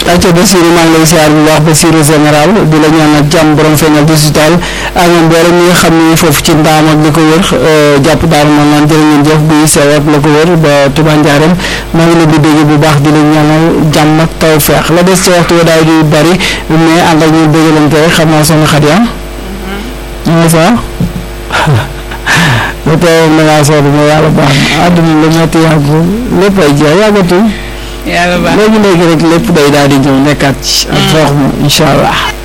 acca Bassirou maa ngi lay siyaar bu baax Bassirou général di la ñaanal jàmm borom feeñal digital ak mboolem ñi nga xam ne foofu ci ndaam ak li ko wër jàpp daaru man naan jërë ngeen jëf buy sew ak la ko wër ba Touba Ndiarème maa ngi leen di dégg bu baax di leen ñaanal jàmm ak taw feex la des ci waxtu daay di bari mais ànd ak ñu déggalante rek xam naa soxna Xadi am nga sa ba tey da ngaa soog mais yàlla baax na àdduna la metti yàggul lépp ay jeex yàggatul yàlla baax léegi léegi rek lépp day daal di ñëw nekkaat ci ak foox mu incha allah